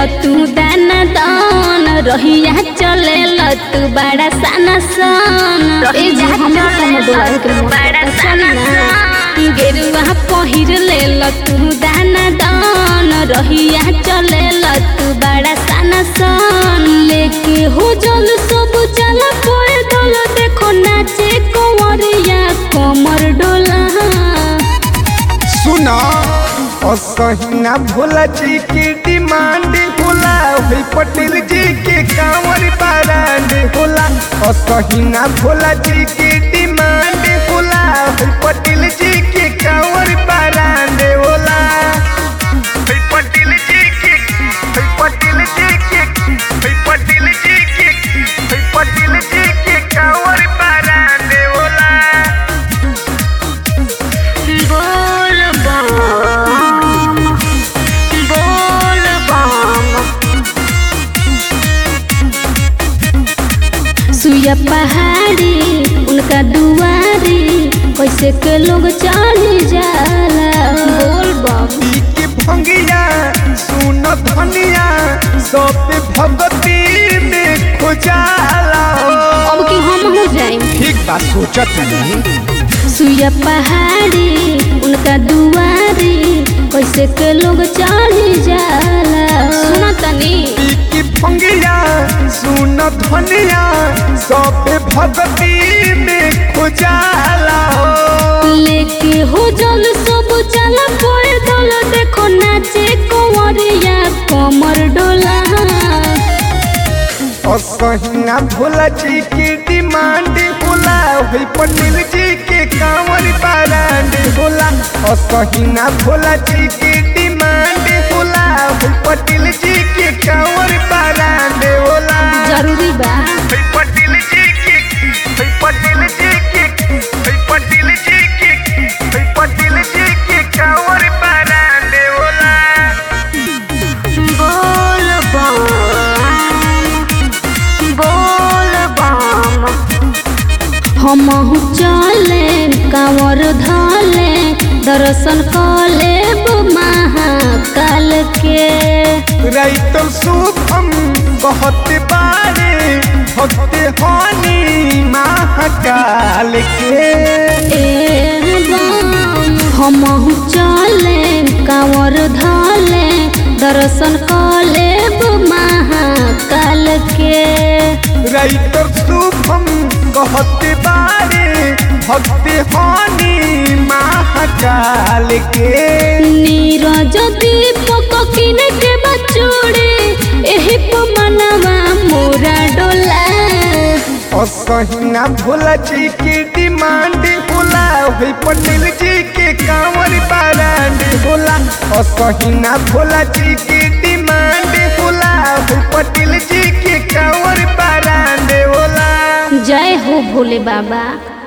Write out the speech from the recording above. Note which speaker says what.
Speaker 1: तू दाना दान रहिया चले तू बड़ा साना सन ए जी हमरा कम डोला के बड़ा साना गेरुआ पहिर ले तू दाना दान रहिया चले तू बड़ा साना सन लेके हो जल सब चल पोए दल देखो नाचे कंवरिया कमर डोला
Speaker 2: सुना असहिना भोला जी के डिमांड होला होई पटेल जी के कांवर बारांड होला असहिना भोला जी के डिमांड होला होई पटेल जी के कांवर बारांड होला होई पटेल जी के होई पटेल जी के होई पटेल जी के होई पटेल जी के कांवर बारांड होला
Speaker 1: बोल बम बोल बम सुया पहाड़ी उनका दुआरी कैसे के लोग चढ़ी जाला बोल बम
Speaker 2: पी के भंगिया सुन धनिया सब भगती में खोजाला
Speaker 1: अब की हम हो जाए
Speaker 2: ठीक बात सोचत नहीं
Speaker 1: सुया पहाड़ी उनका दुआरी कैसे के लोग चढ़ी जाला सुना तनी
Speaker 2: पी के भंगिया सुन धनिया सब भगती में खोजाला
Speaker 1: लेके हो जल सब चल पोए दल देखो नाचे कंवरिया कमर डोला
Speaker 2: असहिना भोला जी के डिमांड होला होई पटेल जी के कांवर बारांड होला असहिना भोला जी के डिमांड होला होई पटेल जी के कांवर बारांड होला
Speaker 1: जरूरी बा
Speaker 2: होई पटेल जी के होई पटेल जी के होई पटेल जी के होई पटेल जी के कांवर बारांड होला
Speaker 1: बोल बम बोल बम हम चले कांवर धले दर्शन कले महाकाल के
Speaker 2: राइटर शुभम बहुत बारे भक्त हानि महाकाल के
Speaker 1: हम चले कांवर धले दर्शन कले महाकाल के
Speaker 2: राइटर शुभम बहुत बारे भक्त हानि महाकाल के
Speaker 1: नीरज दीपक किन के बचोड़े एही पमनवा मोरा डोला
Speaker 2: असहिना भोला जी के डिमांड होला होई पटेल जी के कांवर बारांड होला असहिना भोला जी के डिमांड होला होई पटेल जी के कांवर बारांड होला
Speaker 1: जय हो भोले बाबा